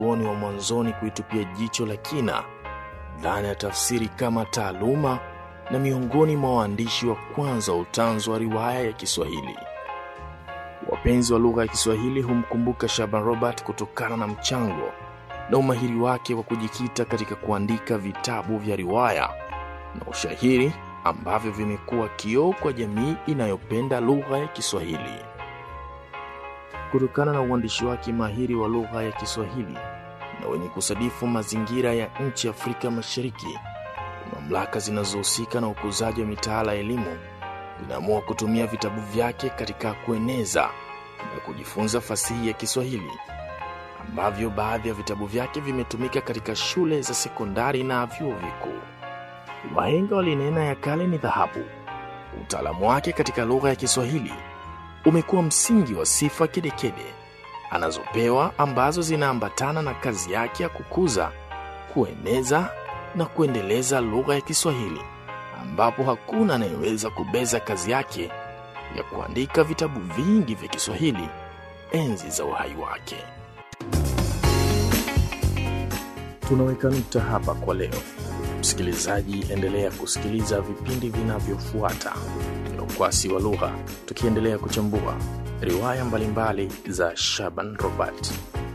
wanazuoni wa mwanzoni kuitupia jicho la kina dhana ya tafsiri kama taaluma na miongoni mwa waandishi wa kwanza wa utanzu wa riwaya ya Kiswahili. Wapenzi wa lugha ya Kiswahili humkumbuka Shaban Robert kutokana na mchango na umahiri wake wa kujikita katika kuandika vitabu vya riwaya na ushairi ambavyo vimekuwa kioo kwa jamii inayopenda lugha ya Kiswahili. Kutokana na uandishi wake mahiri wa lugha ya Kiswahili na wenye kusadifu mazingira ya nchi Afrika Mashariki, mamlaka zinazohusika na ukuzaji wa mitaala ya elimu zinaamua kutumia vitabu vyake katika kueneza na kujifunza fasihi ya Kiswahili, ambavyo baadhi ya vitabu vyake vimetumika katika shule za sekondari na vyuo vikuu. Wahenga walinena ya kale ni dhahabu. Utaalamu wake katika lugha ya Kiswahili umekuwa msingi wa sifa kedekede anazopewa ambazo zinaambatana na kazi yake ya kukuza, kueneza na kuendeleza lugha ya Kiswahili, ambapo hakuna anayeweza kubeza kazi yake ya kuandika vitabu vingi vya Kiswahili enzi za uhai wake. Tunaweka nukta hapa kwa leo. Msikilizaji, endelea kusikiliza vipindi vinavyofuata vya Ukwasi wa Lugha, tukiendelea kuchambua riwaya mbalimbali za Shaban Robert.